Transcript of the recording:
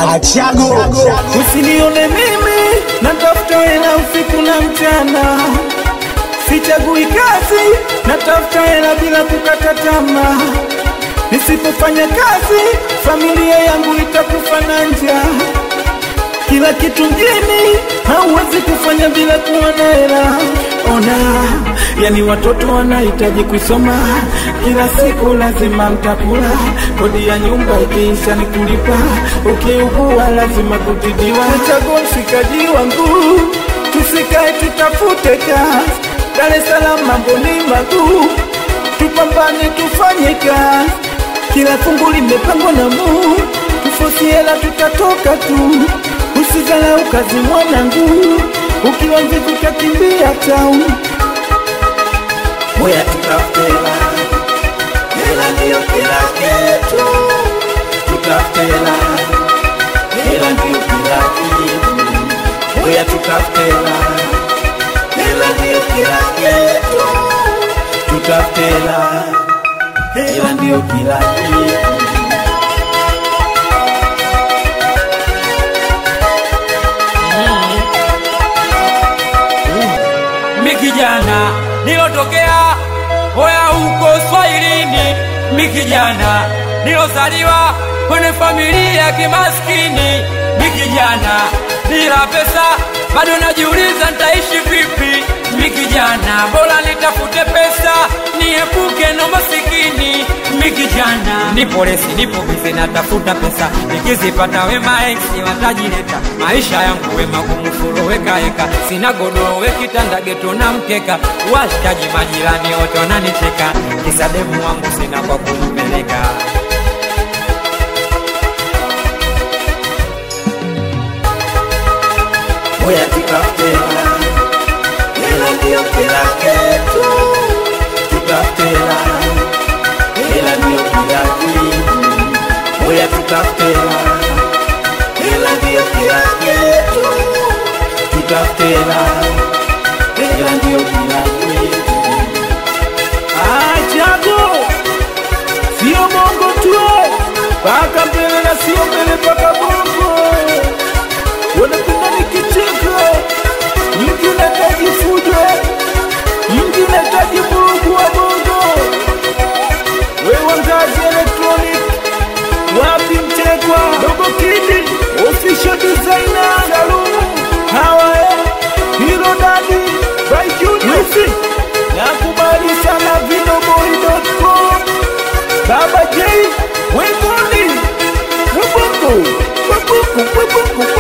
Achago Usinione mimi natafuta hela usiku na mchana, sichagui kazi, natafuta hela bila kukata tamaa. Nisipofanya kazi, familia yangu itakufa na njaa. Kila kitu mjini hauwezi kufanya bila kuwa na hela. Ona, yani watoto wanahitaji kusoma, kila siku lazima mtakula, kodi ya nyumba ikiisha ni kulipa, ukiugua lazima kutibiwa. Chagua mshikaji wangu, tusikae tutafute kazi, Dar es Salaam mambo ni maguu, tupambane tufanye kazi, kila fungu limepangwa na Mungu, tufosi hela tutatoka tu. Usizalau kazi mwanangu, ukiwa mvivu utakimbia town. Oya tutafute hela, hela ndiyo kila kitu. Tutafute hela, hela ndiyo kila kitu. Oya tutafute hela, hela ndiyo kila kitu. Tutafute hela, hela ndiyo kila kitu. mi kijana nilotokea hoya huko Swahilini, mi kijana nilozaliwa kwenye familia ya kimaskini, mi kijana bila pesa bado najiuliza nitaishi vipi. Mi kijana bora nitafute pesa niepuke na masikini. Mi kijana nipo lesi, nipo bize, natafuta pesa, nikizipata wema eksi watajileta. Maisha yangu wema kumfuroweka heka, sina godoro we kitanda geto na mkeka, washikaji majirani wote wananicheka, kisa demu wangu sina kwa kumpeleka. Oya tutafute hela, hela ndiyo kila kitu. Tutafute hela, hela ndiyo kila kitu. Oya tutafute hela, hela ndiyo kila kitu. Tutafute hela, hela ndiyo kila kitu. Achago sio bongo tu, paka mbele na sio mbele paka bongo wanapenda nikicheka, mtu unahitaji fujo, mtu unahitaji vurugu wa bongo. Wewe Ngazi Electronic, wapi Mtekwa, Dogo Kidi, official designer, Salumu, hawa eh, Hero Daddy, by Junior, nakubali sana videoboy.com, Baba J, Wengoni, Webuku, Webuku, Webuku,